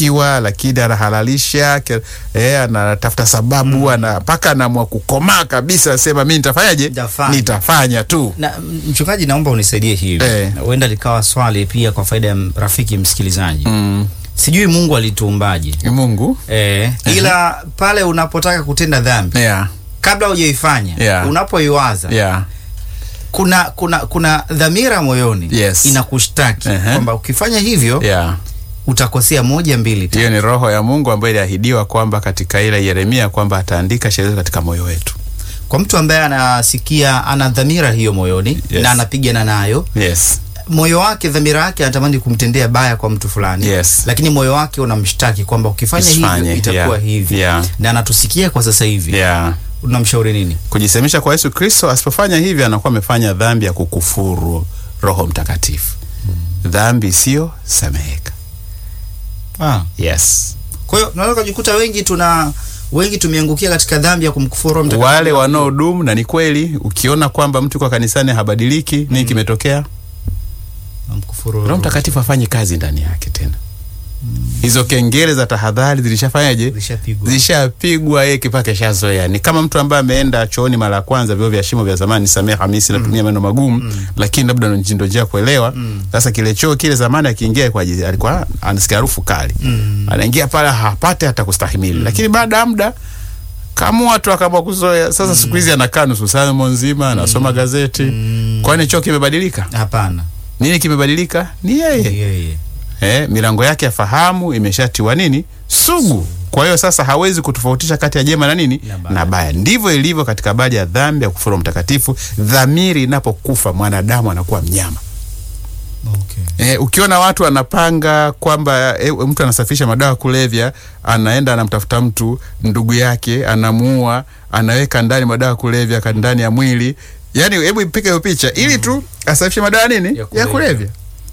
anashtakiwa lakini anahalalisha ke- eh, anatafuta sababu ana mpaka anaamua kukomaa kabisa, anasema mi nitafanyaje? Nitafanya. Nitafanya tu. Na mchungaji, naomba unisaidie hivi, Eh. huenda likawa swali pia kwa faida ya m- rafiki msikilizaji. Mm. Sijui Mungu alituumbaje Mungu eh, ila pale unapotaka kutenda dhambi yeah. kabla hujaifanya Yeah. unapoiwaza Yeah. kuna kuna kuna dhamira moyoni Yes. inakushtaki Ehe. kwamba ukifanya hivyo Yeah. utakosea moja mbili tatu. Hiyo ni roho ya Mungu ambayo iliahidiwa kwamba katika ile Yeremia kwamba ataandika sheria katika moyo wetu. Kwa mtu ambaye anasikia ana dhamira hiyo moyoni Yes. na anapigana nayo Yes. moyo wake dhamira yake anatamani kumtendea baya kwa mtu fulani Yes. lakini moyo wake unamshtaki kwamba ukifanya Usifanye, hivyo itakuwa yeah, hivi yeah. na anatusikia kwa sasa hivi Yeah. unamshauri nini Kujisemisha kwa Yesu Kristo, asipofanya hivyo anakuwa amefanya dhambi ya kukufuru Roho Mtakatifu. Dhambi isiyo sameheka. ah. Yes. kwa hiyo unaweza kujikuta wengi tuna wengi tumeangukia katika dhambi ya kumkufuru Roho Mtakatifu. Wale wanaodumu, na ni kweli, ukiona kwamba mtu kwa kanisani habadiliki, nini kimetokea? Kumkufuru Roho Mtakatifu hafanyi kazi ndani yake tena. Hizo kengele za tahadhari zilishafanyaje? Zilishapigwa. Zilishapigwa, yeye kipake shazoea. Ni kama mtu ambaye ameenda chooni mara ya kwanza, vyoo vya shimo vya zamani, samee Hamisi, natumia maneno magumu, lakini labda ndo ndio njia kuelewa. Sasa kile choo kile zamani akiingia kwa ajili alikuwa anasikia harufu kali. Anaingia pale hapate hata kustahimili. Lakini baada ya muda kama watu akaamua kuzoea. Sasa siku hizi anakaa nusu saa nzima anasoma gazeti. Kwani choo kimebadilika? hapana Nini kimebadilika? Ni yeye yeye eh, milango yake ya fahamu imeshatiwa nini sugu. Kwa hiyo sasa hawezi kutofautisha kati ya jema na nini Na baya. na baya. Ndivyo ilivyo katika habari ya dhambi ya kufuru mtakatifu. Dhamiri inapokufa mwanadamu anakuwa mnyama. okay. Eh, ukiona watu anapanga kwamba eh, mtu anasafisha madawa ya kulevya, anaenda anamtafuta mtu ndugu yake, anamuua, anaweka ndani madawa ya kulevya ka- ndani ya mwili. Yaani hebu ipike hiyo picha ili tu asafishe madawa nini Ya ya kulevya. kulevya.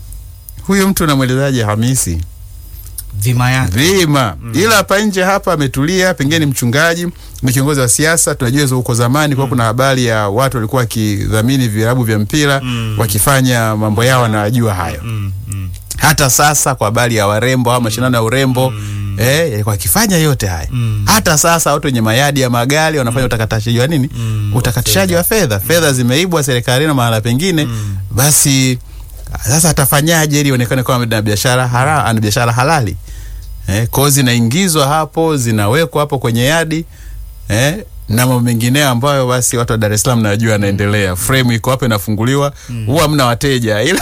Huyo mtu namwelezaje Hamisi? dhima yake Vima. Ila hapa nje hapa ametulia, pengine ni mchungaji, ni kiongozi wa siasa. Tunajua hizo huko zamani kwa kuna habari ya watu walikuwa wakidhamini vilabu vya mpira wakifanya mambo yao, wanajua hayo. mm, mm. Hata sasa kwa habari ya warembo au mashindano ya urembo eh, yalikuwa wakifanya yote haya. Hata sasa watu wenye mayadi ya magari wanafanya utakatishaji wa nini? Utakatishaji wa fedha. Fedha zimeibwa serikalini na mahala pengine, basi sasa atafanyaje ili ionekane kama ana biashara hara, ana biashara halali eh, kwao zinaingizwa hapo zinawekwa hapo kwenye yadi eh, na mambo mengineo ambayo basi watu wa Dar es Salaam najua yanaendelea. Frame iko hapo inafunguliwa, huwa mna wateja ila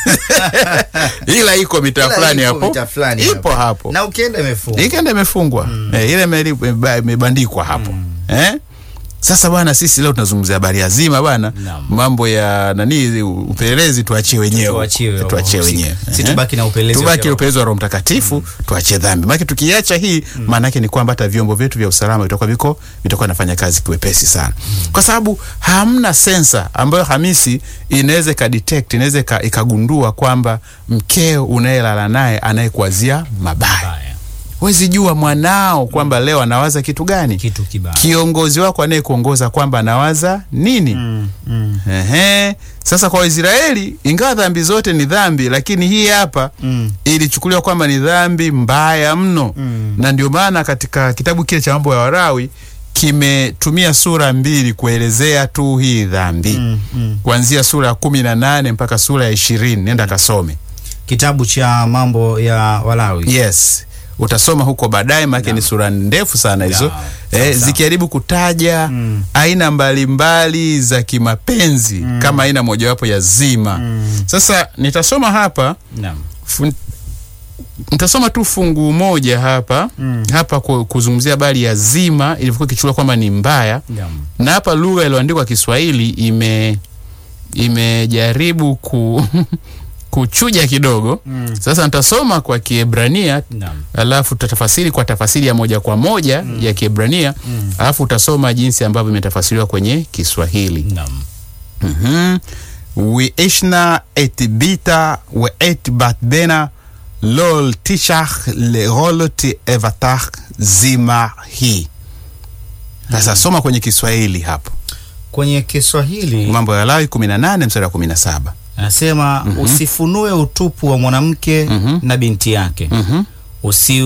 ila iko mitaa Ila fulani iko hapo, mitaa fulani ipo hapo na ukienda imefungwa ikenda imefungwa eh, ile imeli- imeba- imebandikwa hapo eh? Sasa bwana, sisi leo tunazungumzia habari ya zima bwana, Naam. mambo ya nani, upelelezi tuachie wenyewe, Tuachiwe tuachie wahusika. wenyewe, Si eh? tubaki na upelelezi wa tubaki kiroho. upelelezi wa Roho Mtakatifu, tuachie dhambi. Maana tukiacha hii, maana yake ni kwamba hata vyombo vyetu vya usalama vitakuwa viko vitakuwa nafanya kazi kiwepesi sana, kwa sababu hamna sensa ambayo Hamisi inaweza ikadetect, inaweza ika- ikagundua kwamba mkeo unayelala naye anayekuwazia mabaya Baya. Huwezi jua mwanao kwamba leo anawaza kitu gani. kitu kibaya Kiongozi wako anayekuongoza kwamba anawaza nini? mm, mm, Ehe. Sasa kwa Waisraeli, ingawa dhambi zote ni dhambi, lakini hii hapa mm, ilichukuliwa kwamba ni dhambi mbaya mno Mm. na ndio maana katika kitabu kile cha mambo ya Warawi kimetumia sura mbili kuelezea tu hii dhambi mm, mm. kuanzia sura ya kumi na nane mpaka sura ya ishirini nenda kasome. kitabu cha mambo ya Walawi Yes, utasoma huko baadaye, maana ni sura ndefu sana hizo Naam. Sawa, eh, sawa. zikijaribu kutaja Mm. aina mbalimbali za kimapenzi kama aina mojawapo ya zima. Sasa nitasoma hapa Naam. fun, nitasoma tu fungu moja hapa Mm. hapa ku- kuzungumzia habari ya zima ilivyokuwa ikichukuliwa kwamba ni mbaya, Naam. na hapa lugha iliyoandikwa Kiswahili ime imejaribu ku kuchuja kidogo. Mm. Sasa nitasoma kwa Kiebrania Naam. alafu tutatafasiri kwa tafasiri ya moja kwa moja ya Kiebrania Mm. alafu utasoma jinsi ambavyo imetafasiriwa kwenye Kiswahili. Naam. Mhm. וישנה את ביתה ואת בת בנה לא תשך לרולת אבטח זימה היא. Sasa soma kwenye Kiswahili hapo, kwenye Kiswahili Mambo ya Lawi 18 mstari wa 17. anasema usifunue utupu wa mwanamke Mhm. na binti yake Mhm. usi